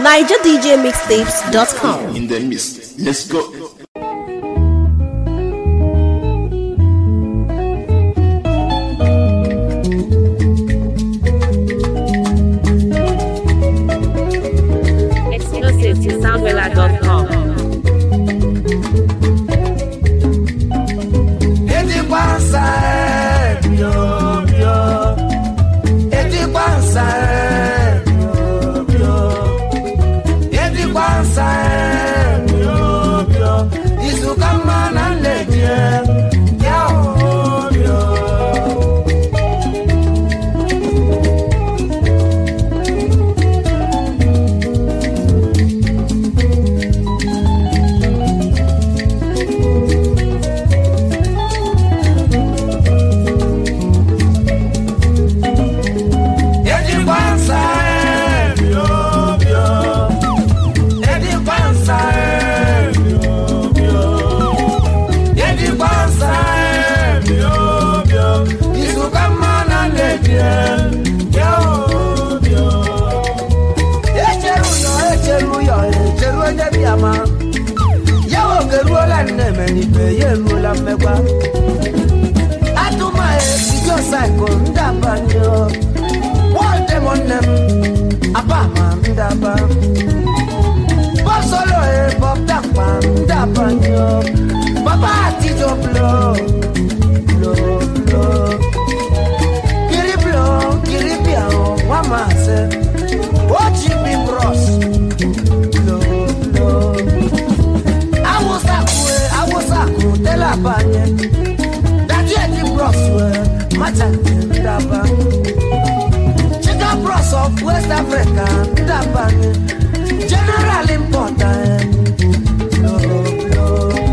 NigerDJMixtapes.com. in the mist. Let's go. Exclusive to soundwella.com. Etikwansa ẹ bio bio. Etikwansa ẹ bio bio. Etikwansa ẹ bio bio. Isukama na nleje ya o bio. Etikwansa ẹ bio bio. Etikwansa ẹ bio bio. Etikwansa ẹ bio bio. Isukama na nleje ya o bio. Echeru yo echeru yo echeru onye biama. Ya oge ruola nne menibe ya eruola mmegwa. Atụma ebido saịkụ ndabanye o. Wọlde m nne m abama ndaba. Bọ́sọ̀lọ̀ ẹ̀ bọ́ dàpà ndabanye o. Bàbá àtijọ́ blo blo blo. Kiri blo kiri bia o wọ́n máa ṣe. Ó jí mi bros blo blo. Awụsakwe awụsakụ tela banye. Dadi edi bros we macha ndaba. Chica bros of West Africa ndaba. General important. Blo blo.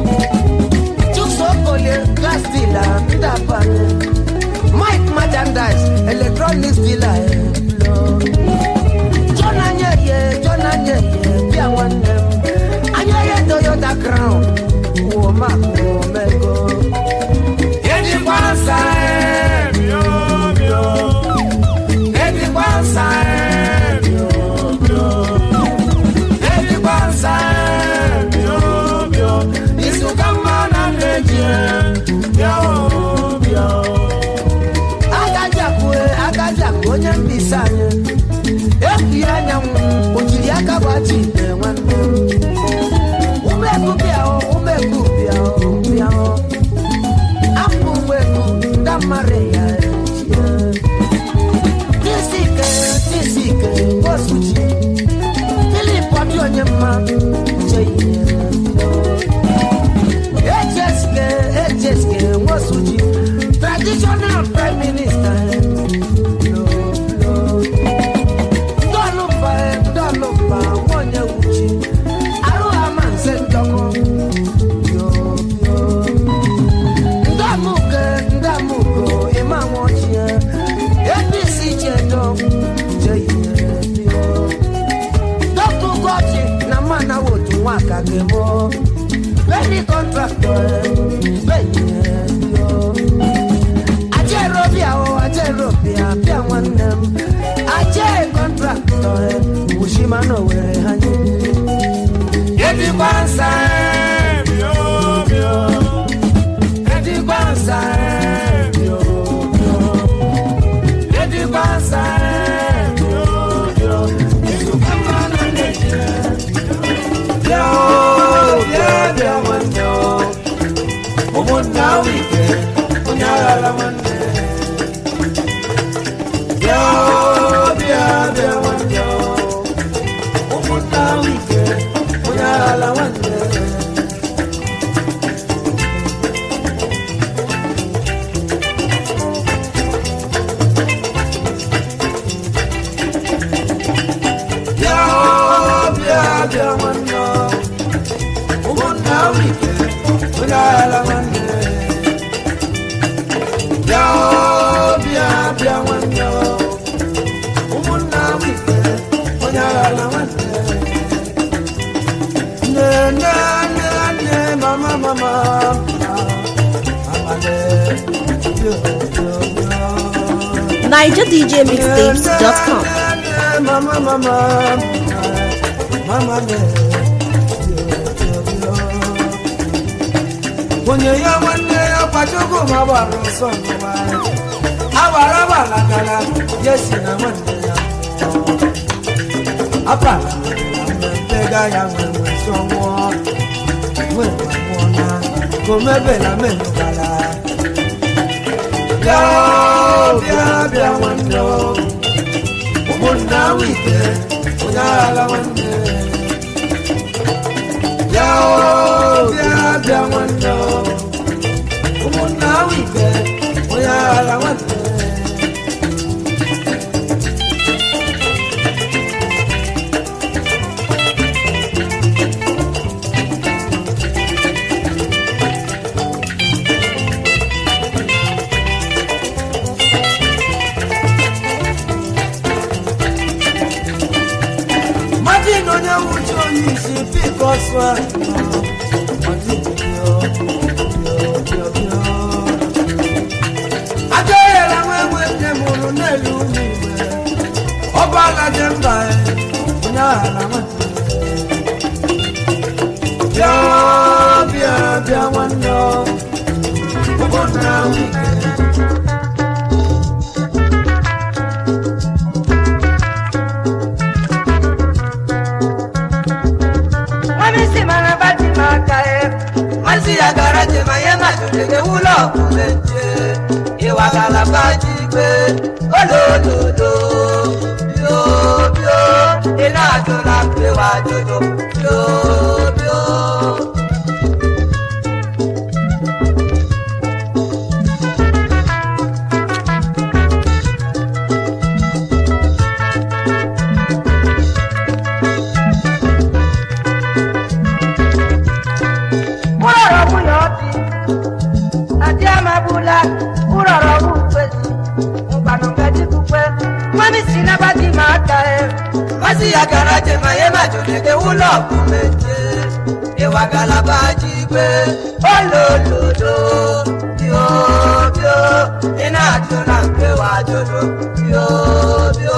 Chusokolie gas dealer ndaba. Mike merchandise electronics dealer. eh, blo. John Anyeye, John Anyeye, bịa nwanne m. Anyeye Toyota Crown, wụ Mark Omego. Edikwa nsa e, bio, bio. Edikwa nsa e, bio, bio. Edikwa nsa e, bio, bio. Isuka mmanụ na-eji e, bio, bio. Agajakwu e, agajakwu onye mbisa anyị. Ekwughị anyanwụ, o jiri aka gbachi ite nwanne m. Umeku bịa o, umeku bịa o, bịa o. Afọ umeku, ndị mmadụ ya ejie. Tisike, tisike, osuchi. Filip ọdị onye mma, uche ihe bịa. Echeske, echeske, nwosuchi. Traditional prime minister. Blo, blo. Ndọlụmba, ndọlụmba, nwanyị wuchi. Arụgha ma nse ndọkọ. Yo, yo. Ndamuke, ndamuko, ịma nwọchie. APC chedo, jeye bio. Dọkụ gọchi na mana wotu nwaka gemo. Beni contractor, benye bio. Ajero bịa o, ajero bịa, bịa nwanne m. Aje kọntraktọ e, Ushima na Owerri ha nye. Edigba nsa e, bio, bio. Edigba nsa e, bio, bio. Edigba nsa e, bio, bio. Izuka mmanụ na-eji e. Bịa o, bịa, bịa nwanne o. Ụmụnna wike, onye aghara nwanne. Bịa o, bịa, bịa nwanne o. Ụmụnna wike, onye aghara nwanne. Bịa o, bịa, bịa nwanne o. Ụmụnna wike, onye aghara nwanne. Bịa o, bịa, bịa nwanne o. Ụmụnna wike, onye aghara nwanne. Nne, nne, nne, nne, mama, mama, mama, le, yo, yo, yo. NigerDJMixtapes.com. Mama, mama, mama me onye ya nwanne ya kwachukwu ma gbara ọsọ n'ụwa agbara gbalagala ya si na nwanne ya apa na mmega ya nwere nsọ nwụọ nwere nwụọ na komebela menụgala bịa bịa bịa nwanne o ụmụnna ahụ ike onye aghala nwanne bịa o bịa bịa nwanne o ụmụnna ahụ ike onye aghala nwanne Martin onye nwuchi onye isi pik ọsọ ajaghara nwa enwe nne mụrụ n'elu ụlọ igwe ọba alaje mba onye aghara nwanne bịa bịa bịa nwanne ụmụnna ahụ ike Mwamisi mana bati makae Mwasi ya garaje mayema tutege ulo kuleje Iwagala bajigbe Ololodo Bio bio Ina ajola pe wa jojo Bio bio Urọ̀rọ̀ mú yọ̀ ọ́tí àti àmàbùlà urọ̀rọ̀ mú pèsè nǹkanùnkẹ́ tí dúpẹ́ Mwamisi na bati makae Mwasi ya garaje mayema tutege ulo kuleje Iwagala bajigbe Ololodo Bio bio Ina ajola pe wa jojo Bio bio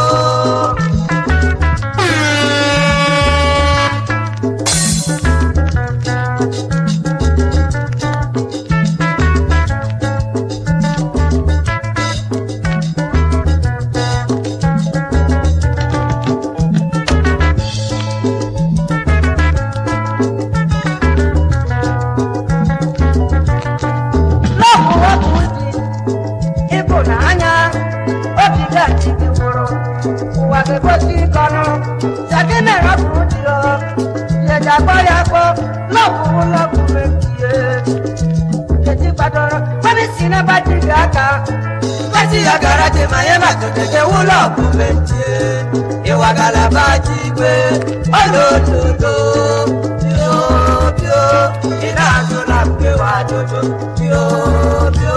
lọ́ọ̀bù ọ̀bù di ibò n'anya obi gaji gị gwụrụ ụwa ga-egosi kọnụ sagi mere ọbụ di ọ yeja gbọ ya gbọ lọ́ọ̀bù lọ́ọ̀bù mebie yeji gbadoro mmadụ si n'ebe di gị aka mgbasi ya gara je ma ye ma totege wụlọ ọbụ mechie ịwa galaba ji gbe ololodo bio bio ị na-ajụla mkewa ajụjụ bio bio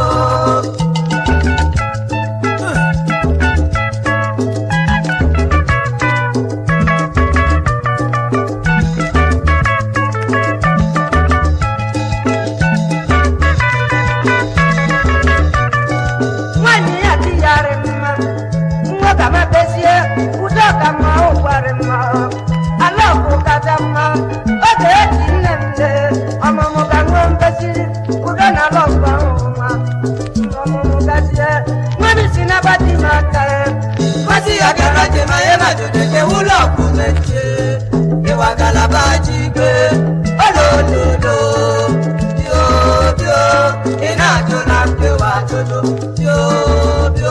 nwanyị ya dị ya rị mma nwa ka mepezie udo ka mma ụgwarị mma ala ọkụ kacha mma oge eji nne m lee ọmụmụ ka nwee mbesiri udo na ala ọkụ ahụ mma ọmụmụ gazie nwanyị si n'abati m aka ya Kwasi ya gara je ma ye ma jode ke wulo ku meche Iwa galaba ji gbe ololodo Bio bio ina jo na pe wa jojo Bio bio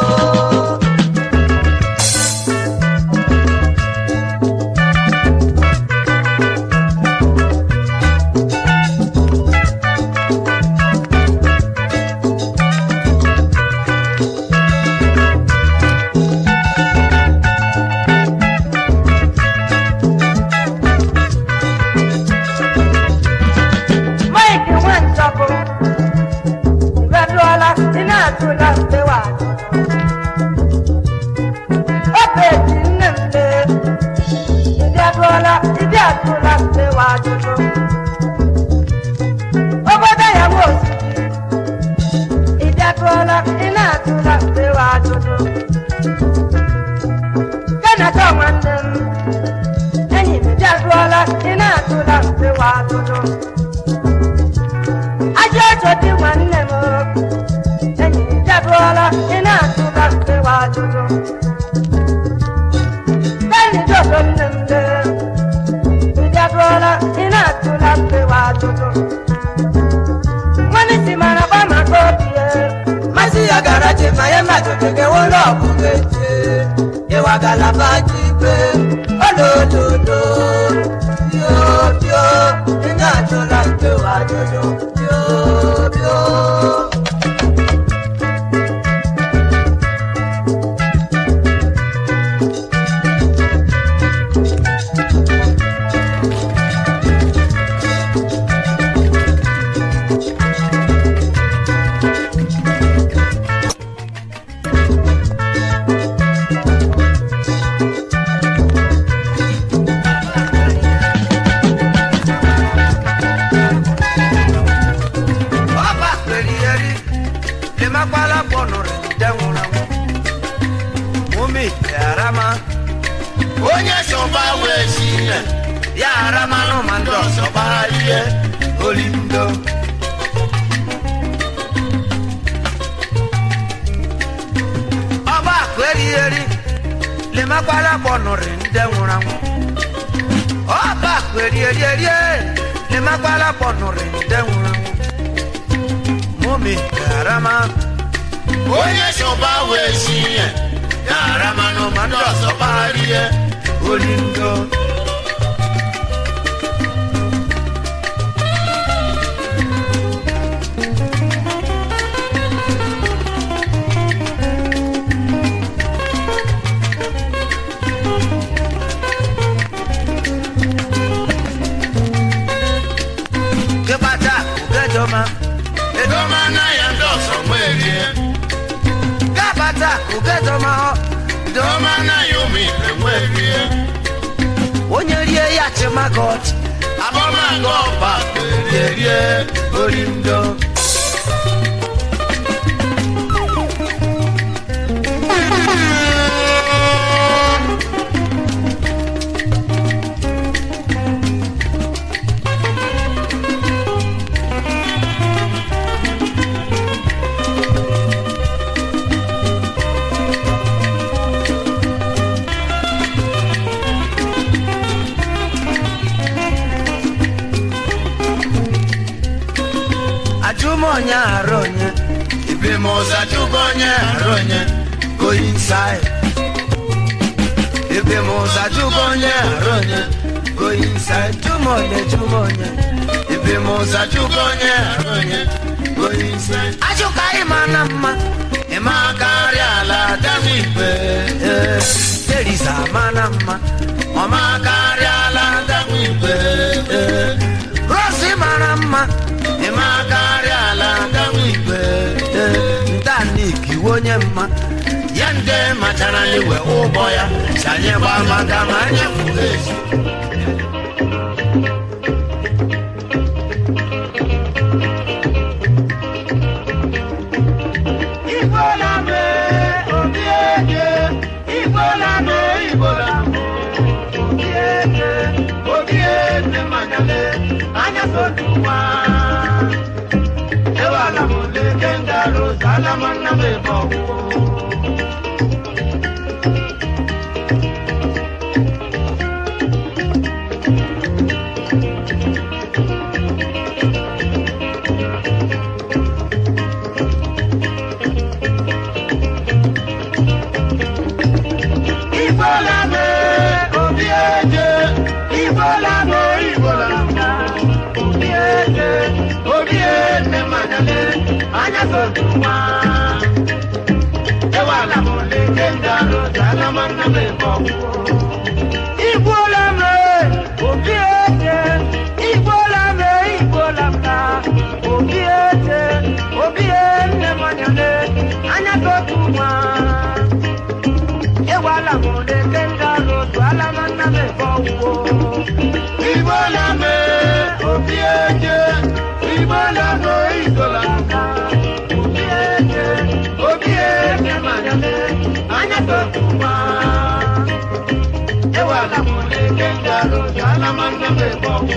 Mike Nwanchọkụ Ibeduola ị na-atụla mpewa Obe ji nne m lee Ịdị adụọla ịdị atụla mpewa ajụjụ Obodo ya bụ osisi Ịdị adụọla ị na-atụla mpewa ajụjụ Kenata nwanne m enyi m ịdị adụọla ajụjụ Tani dodo nne m de ndị adụọla ị na-atụla mpewa ajụjụ nwanne si mara gba maka obi ya masị ya gara je ma ya majụjụ gị ụlọ ọgwụ ga-eje ịwa galaba ji ibe olododo bio bio ị na-ajụla mpewa ajụjụ bio bio ọba kperieri lemakwala kpọnụrụ nde nwụrụ anwụ umi yarama onye sọba wee si nne ya aramanụ ma ndị ọzọ gbara ihe olindo ọba kperieri lemakwala kpọnụrụ nde nwụrụ anwụ ọba kperieri lemakwala kpọnụrụ nde nwụrụ anwụ mumi karama onye sọba wee si ihe ya aramanụ ma ndị ọzọ gbara ihe olindo kebata ugedoma edoma na ya ndị ọzọ nwerie gabata ugedoma doma na ya ụmụ ibe nwerie onye rie ya chimagot abọmaga ọba rie rie orindo ajụmonye arụ onye ibe m ụzọ ajụgo onye arụ onye go inside ibe m ụzọ ajụgo onye arụ onye go inside jụmonye jụmonye ibe m ụzọ ajụgo onye arụ onye go inside ajụka ịma na mma ịma karịa ala dam igbe ee, teresa ma na mma ọma karịa ala dam igbe ee. rosi mara mma ịma karịa ala dam igbe ee, ntanik iwe onye mma ya nde machara n'iwe ụgbọ ya si anyị gbaa maka ma anyị furu ezu Igbola me obi eke, Igbola me Igbola mo, obi eke, obi eke manyale, anya sotuwa. Ewala mo leke ngaro, salama na me bowo. Igbola me obi eke, Igbola me Igbola mo, obi eke, obi eke manyale, anya sotuwa. Ewala mo leke ngaro, salama na me bowo. Igbola me obi eke, Igbola me Igbola mo, obi eke, obi eke manyale, anya sotuwa. Ewala mo le kenga lo twala manna me bowo. Ibola me obi eje, ibola mo ibola ka. Obi eje, obi eje manyale, anya to tuma. Ewala mo le kenga lo twala manna me bowo.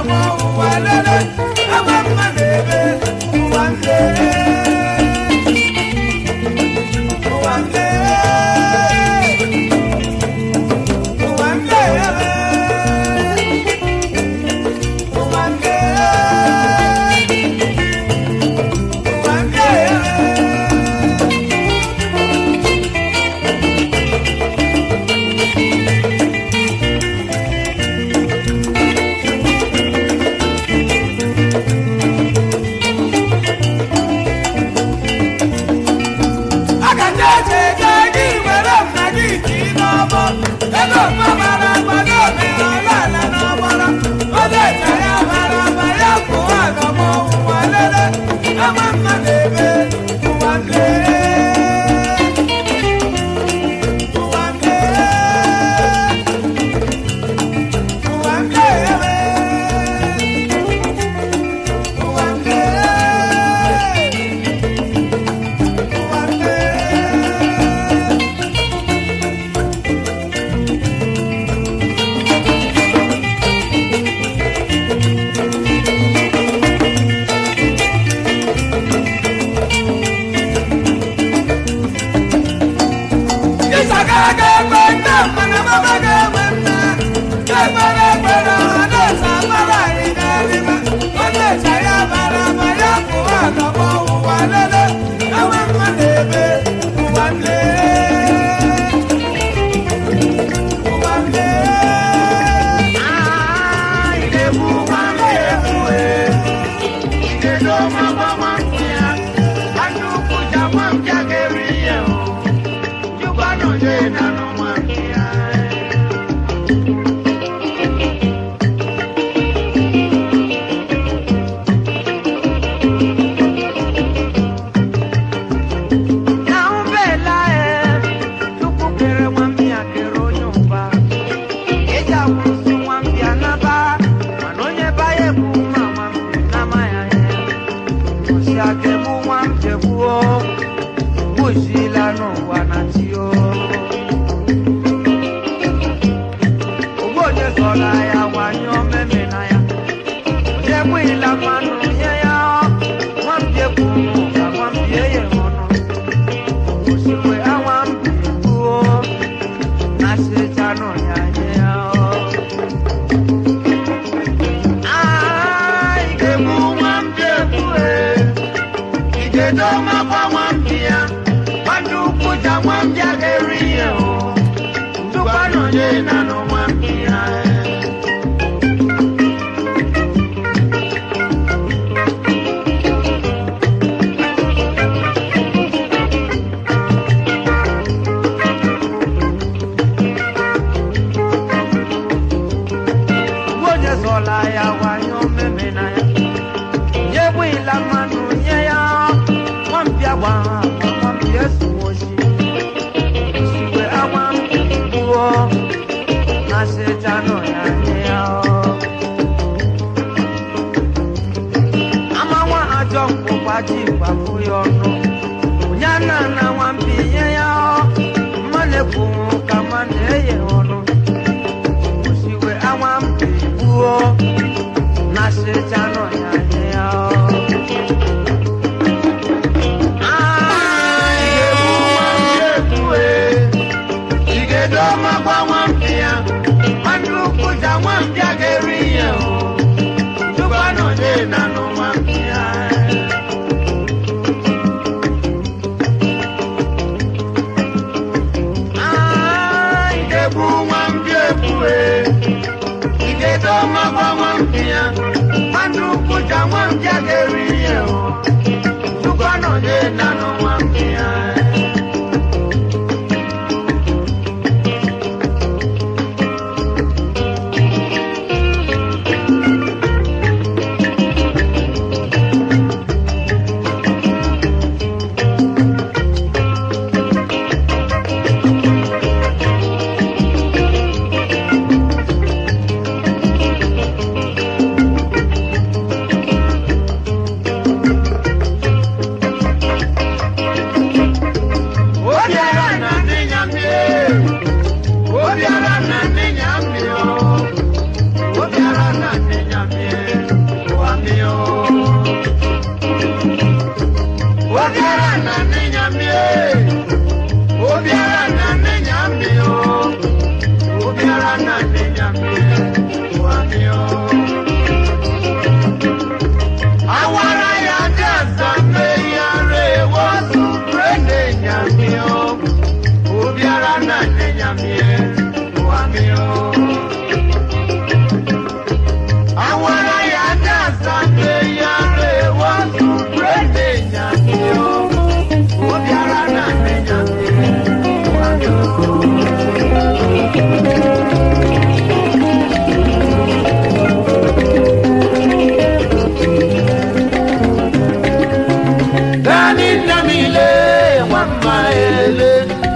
nọmọ ụwa lele ebe mma na-ebe ụwa nle ụwa nle ụwa nle ụwa nle ụwa nle akacha eche eche gị were nna gị ji n'ọbọ ego mma bara agba n'omenala ala n'ọgbara onye eche ya bara agba ya pụwa n'ọgbọ ụwa lele ama mma na-ebe ụwa nle ụwa nle ụwa nle ụwa nle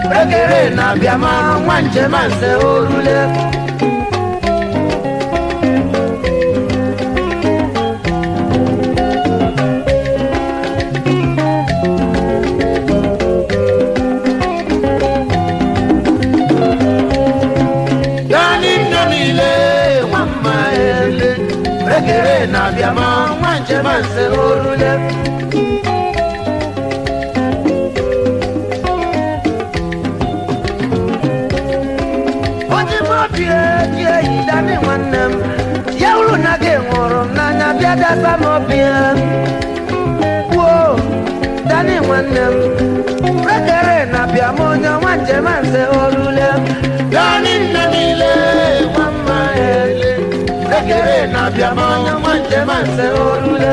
rekere na bịama nwa njem nze orule Gani nne niile nwa mma ele rekere na bịama nwa njem nze orule ojimobi die yi dani nwanne m ya uru na gị nwụrụ m n'anya bịa dasa m obi ya kwuo dani nwanne m rekere na bịa m onye nwa njem nze orule dani nne niile nwa mma ele rekere na bịa m onye nwa njem nze orule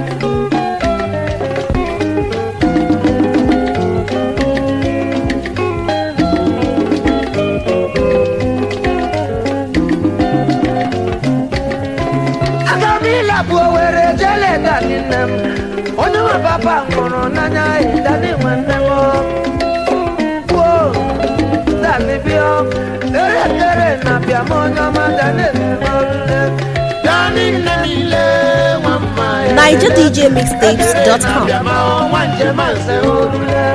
agamila bụ owere jele dani nne m onye nwe papa nwụrụ n'anya dani nwanne m kwuo dani bịa erekere na bịa m onye ọma dani orule dani nne niile nwa mma ya NigerDJMixtapes.com. bịa ma nwa njem nze orule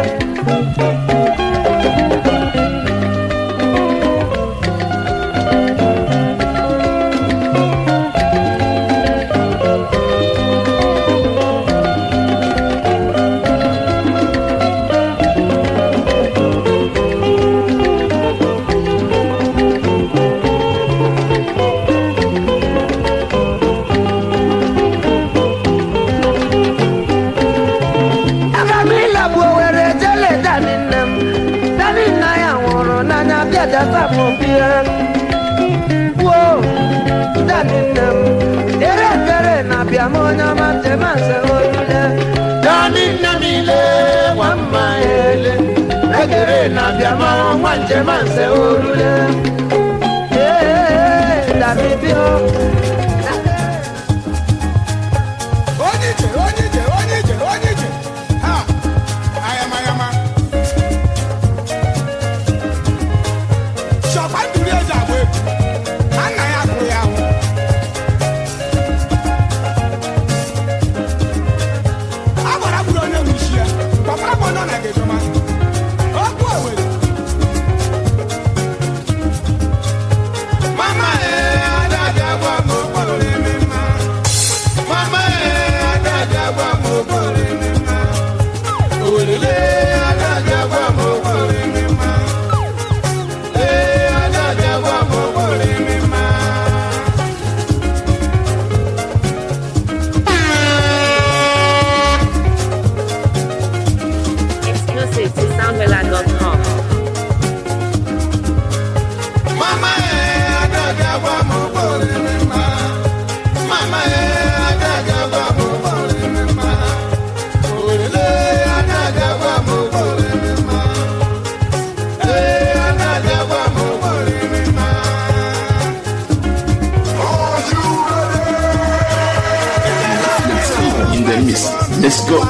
agamila bụ owere jele dani nne m dani nna ya nwụrụ n'anya bịa data m obi ya kwuo dani nne m ere ekere na bịa m onye ọma njem nze orule dani nne niile nwa mma ele ekere na bịa m nwa njem nze orule ee dani bịa onye ije onye ije onye ije onye ije ha ayama ayama shọkwa ndụrụ eji agba egwu ha nna ya gụrụ ya ahụ a gwara gburu onye nwe isi ya kpọkwara bụ onye ọ na-egejọma okwu owere mama ee adadị agwa m okporo eme mma Mama eh, adada gwa mo kore mi ma. Olele adada gwa mo kore mi ma. Eh, adada gwa mo kore mi ma. Exclusive to soundwella.com. Mama eh, adada gwa mo kore mi ma. Mama eh, adada gwa mo kore mi ma. Olele adada gwa mo kore mi ma. Eh, adada gwa mo kore mi ma. in the mix. Let's go.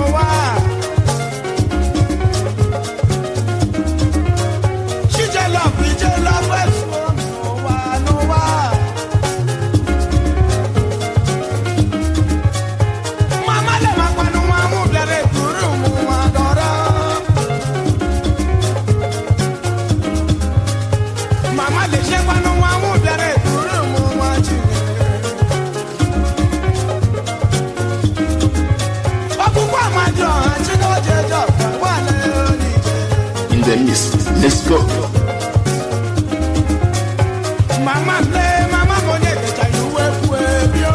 Mama le ṣe panu wọn mú bẹ̀rẹ̀ kúrò mú wọn jù. Ọkùnkùn àmàjọ àti lọ́jẹ̀jọ̀ wà lẹ́yìn ìjẹ́. In the mix. Let's go. Mama play, mama mo nye kecha yuwe kwe bio.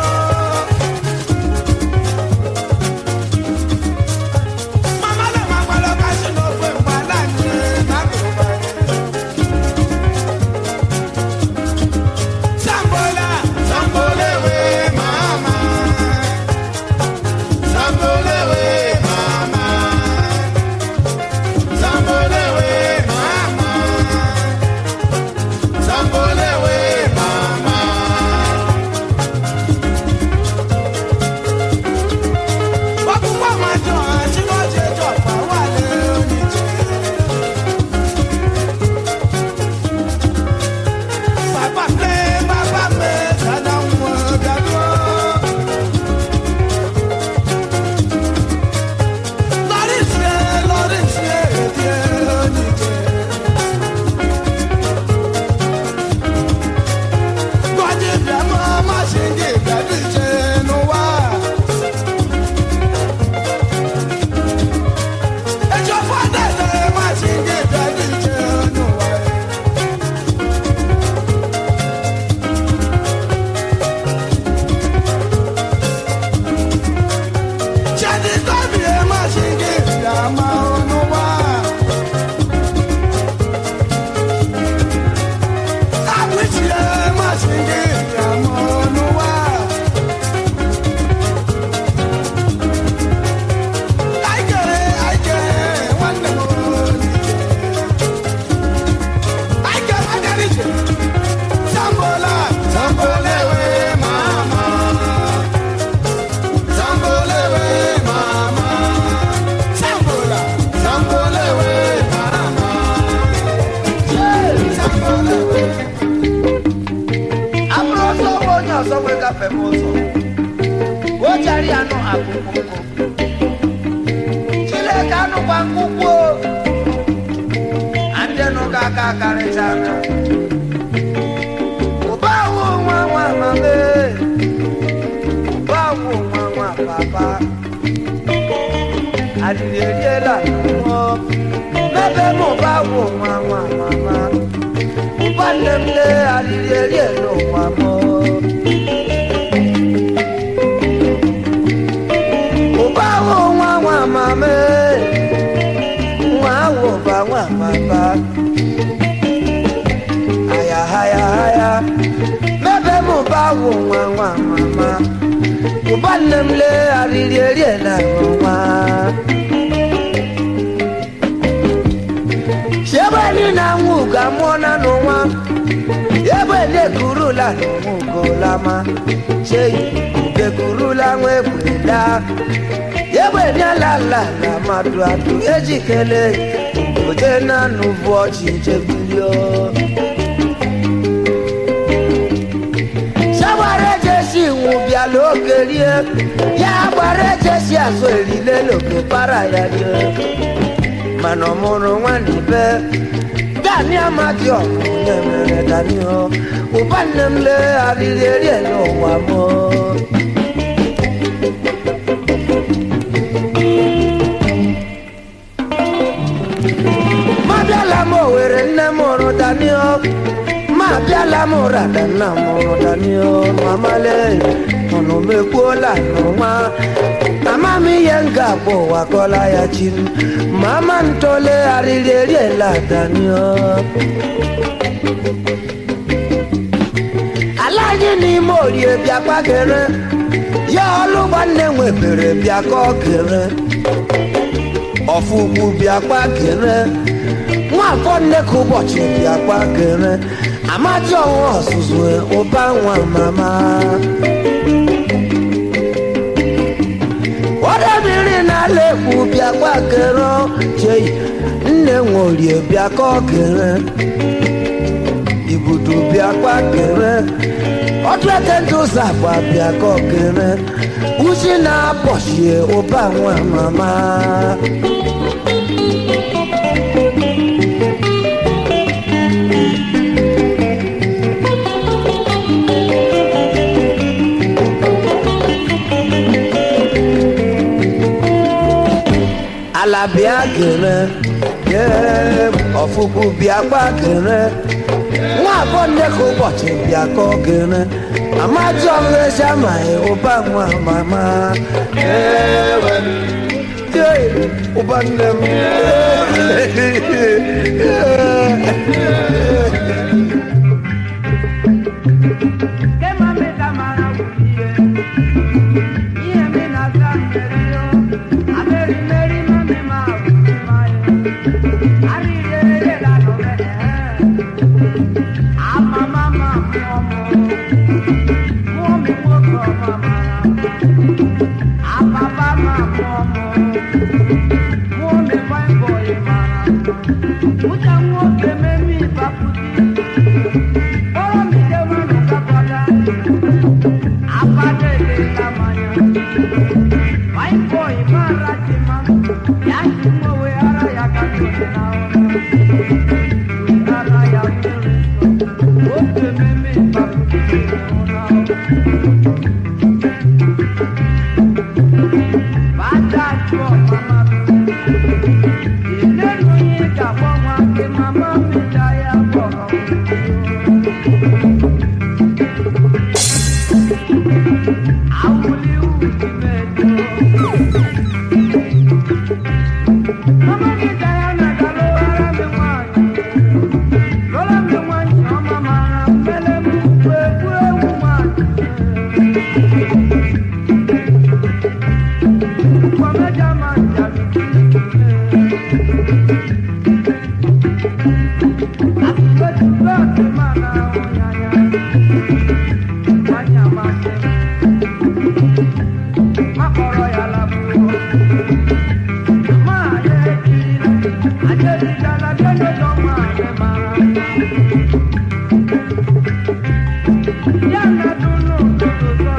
Mama le ma kwalo kasi no kwe mbala nye na kuba. Sambola, sambole we mama. Sambole we mama. Sambole we mama. Sambole we mama. gafe m ụzọ o jari anụ akụkụ nkụ chineke anụkwa nkụkwu andịnụ ka aka karịchara ụba awụ nwa nwa mame ụba awụ nwa nwa papa adịrị eriela n'ụmụ mebe m ụba awụ nwa nwa mama ụba nne m le adịrị eriela ụwa m ụba awụ nwa nwa mame nwa awụ ụba nwa papa aya haya haya mebe m ụba awụ nwa nwa mama ụba nne m le arịrị eriela n'ụwa ebe ni na nwa ugo amụọna n'ụwa ebe ni ekurula n'ụwa ugolama cheyi ugekurula nwa ekwela ebe ni alala na mmadụ atụ ejikele oje na nụbụ ọchị jebilio sagbara ejesi nwụ bịala oge rie ya gbara ejesi azụ erile n'oke para ya rie mana ọmụrụ nwanne be dani amadi ọkụ na-emere dani o ụba nne m le arịrị eri n'ụwa m ma bịala m owere nne m hụrụ dani o ma bịala m rada nna m hụrụ dani o mamale ọnụ mekwuola n'ụwa ama m ihe m ga-abụ ụwa kọla ya chi m ma ama ntole arịrị eriela danio ala anyị n'ime orie bịakwa kere ya ọlụ nwanne nwebere bịaka okere ọfụgbu bịakwa kere nwafọ nne ka ụbọchị bịakwa kere amadi ọnwa ọzụzụ ụba nwa mama ọdọbìnrin náà lè kú bíakwa kẹrọ jẹyì nne nworie bíakọ kẹrẹ ibùdó bíakwa kẹrẹ ọdún ẹtẹ tó sàgbà bíakọ kẹrẹ wúsí náà bọ̀ṣẹ̀ ọba àwọn màmá. alabia kere ye ọfụkwu bịakwa kere nwa abụọ nne ka ụbọchị bịakọ kere amadi ọmụrezi amaghị ụba nwa mama ewe ye ụba nne m Yeah, I'm not doing no, no, no, no.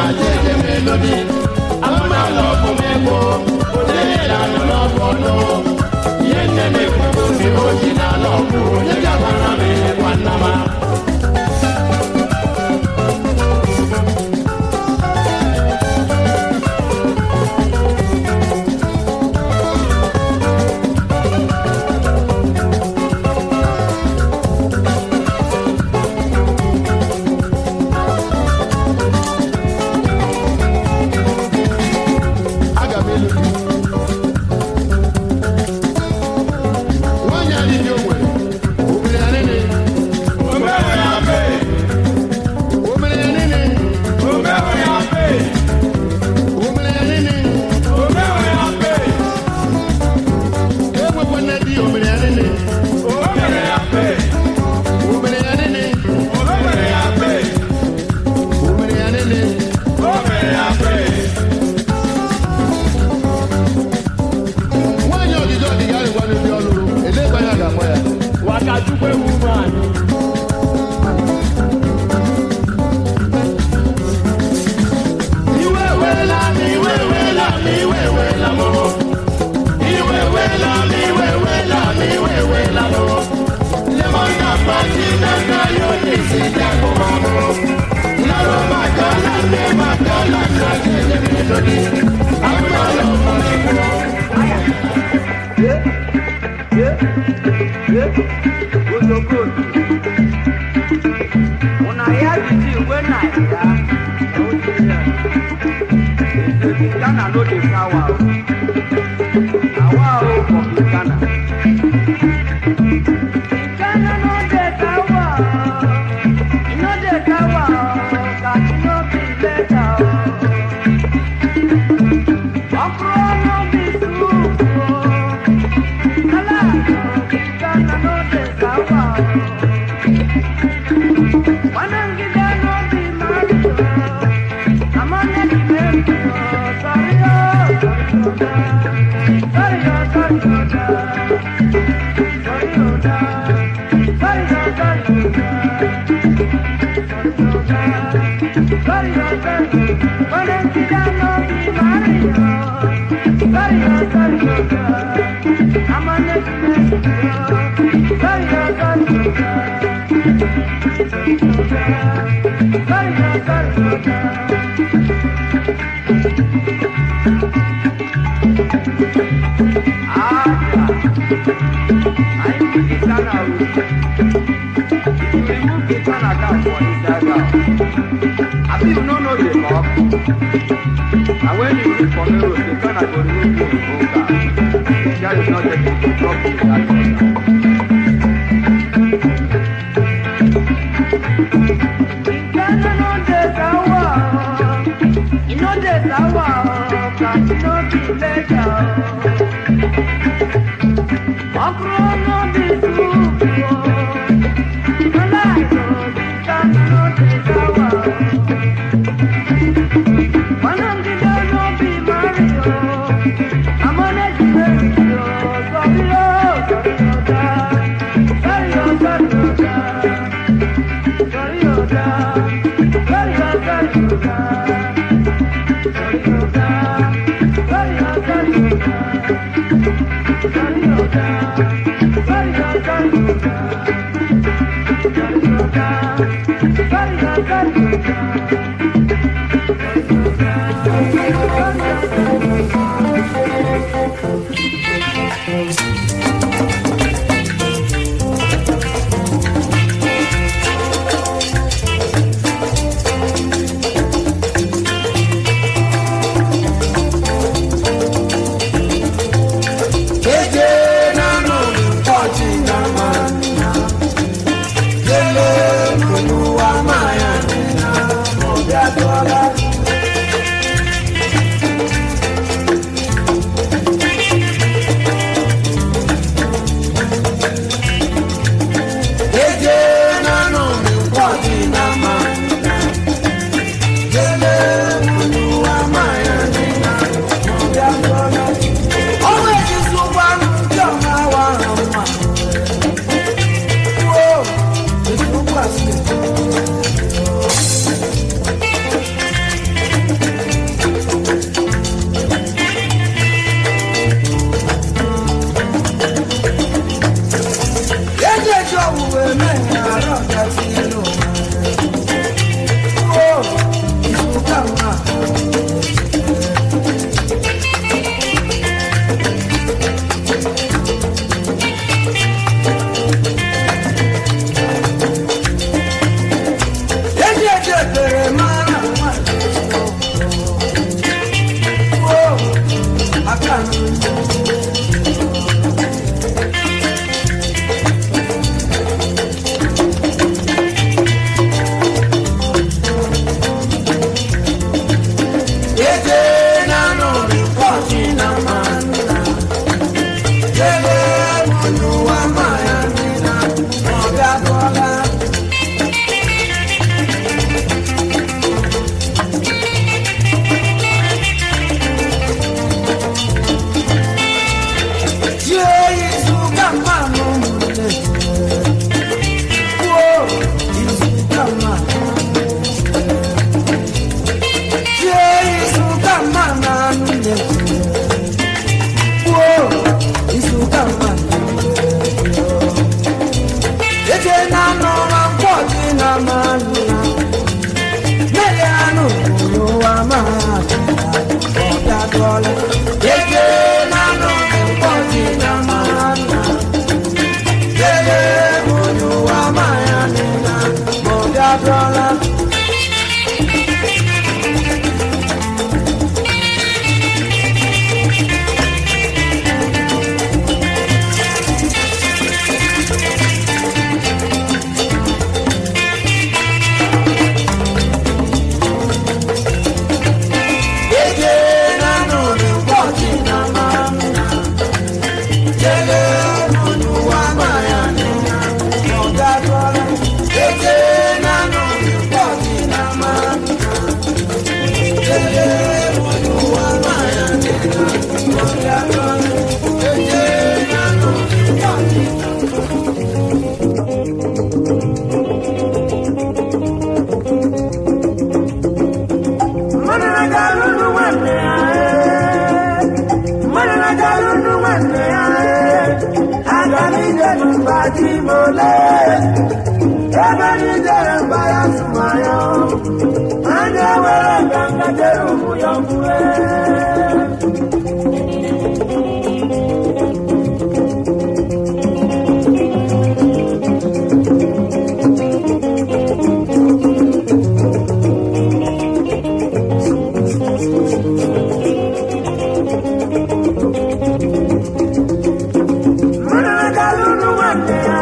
na jeje melodi alụna lọbụ mego onye yela nọ n'ọbụ ọnụ ihe nne na-ekwugo ndị oji na lọbụ onye gabara m elekwa nnama aga m elu gị nwanyị a niile o nwere o mere ya nene o mere ya nene o mere ya nene enwekwana di o mere ya nene o mere ya nene o mere ya nene nwaanyị ọdịdị ọdịga arịgwa n'obi ọlụrụ edekwa ya ga-akpọ ya Wakachukwu ewu nwanyị. iwe wela m iwe wela m iwe wela m iwe wela m iwe wela m iwe wela m lemon na pati na na yo n'isi jakụma m nọrọ maka na nne maka na nna jeje melodi agụmalụ mmanụ Una ya jiji igwe na ya. Ezebi Ghana no dey flower o. Awa o for the Ghana. Ghana no dey flower o. E no dey flower o. Kati no be better o. Okro no be soup o. Kala o. Ghana no dey flower o. Wanangida no be married o. I'm on the demand o. Sorry o, sorry o, sorry o, sorry o, sorry o, sorry o, sorry o, sorry o. Wanangida no be married o. Sorry o, sorry o, I'm on the demand o. Sorry o, sorry o. And when you read for mirrors, the Ghana go remove you in Oga. That is not the trouble with that Oga. Ghana no dey sawa o. E no dey sawa o, kati no be leja o. Okro no be soup o. Malai o, Ghana no dey sawa o. Wanangida no be marry o. Amone jibesi o, sorry o, sorry o da. Sorry o, sorry o da. Sorry o da. Sorry o, sorry o da. Sorry o da. Sorry o, sorry o da. Sorry o da. Sorry o, sorry o da. Sorry o da. Sorry o, sorry o da. Eje nanu pọ̀jì nama nina. Délé olúwa máa yà nínà. Ọ̀bẹ àtọ́lá. na-agalụnụ nwanne ya aga m ijelu mba ji m ole ebe n'ijere mba ya tụmanya anya were nganga jere ụmụ ya mgbe mana na-agalụnụ nwanne ya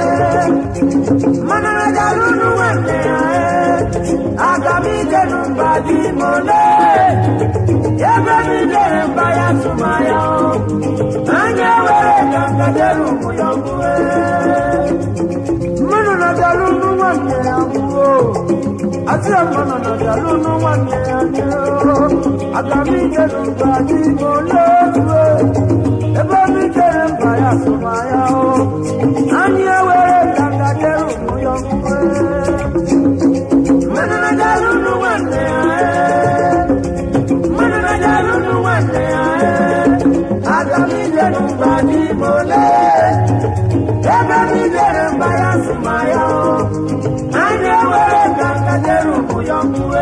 mana na-agalụnụ nwanne ya aga m ijelu mba ji m ole ebe n'ijere mba ya tụmanya anya were nganga jere ụmụ ya mgbe mmanụ na-agalụnụ nwanne ya mgbe Asị mmanụ na-agalụnụ nwanne ya mgbe aga m ijelu mba ji m ole ebe obi jere mba ya sụmanya o anyị ewere nganga jere ụmụ ya mgbe mmanụ na-agalụnụ nwanne ya mmanụ na-agalụnụ nwanne ya aga m ijelu mba ji m ole ebe obi jere mba ya sụmanya o anyị ewere nganga jere ụmụ ya mgbe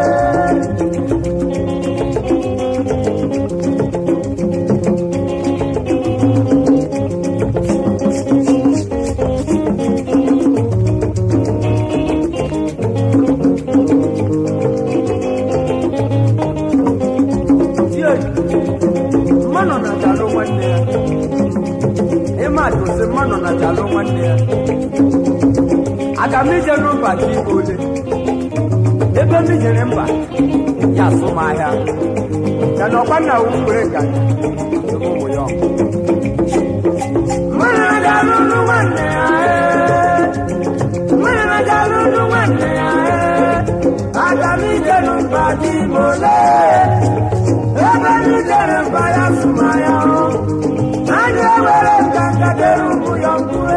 mmanụ na-ajalụ nwanne ya ịma dozi mmanụ na-ajalụ nwanne ya aga m ije n'ụba ji igbo ole ebe m jere mba ya asụ m ahịa ya na ọkwa nna wu were nga ụmụ ya mmanụ na-ajalụ ụlụ nwanne ya ee. mmanụ na-ajalụ ụlụ nwanne ya ee. aga m ije n'ụba ji igbo ole ebe ndị jere mba ya sụmanya anyị ewere nganga dere ụmụ ya mkpue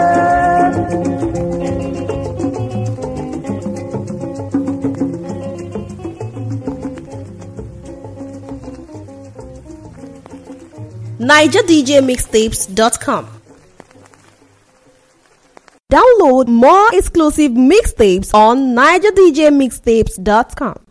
NigerDJMixtapes.com. Download more exclusive mixtapes on NigerDJMixtapes.com.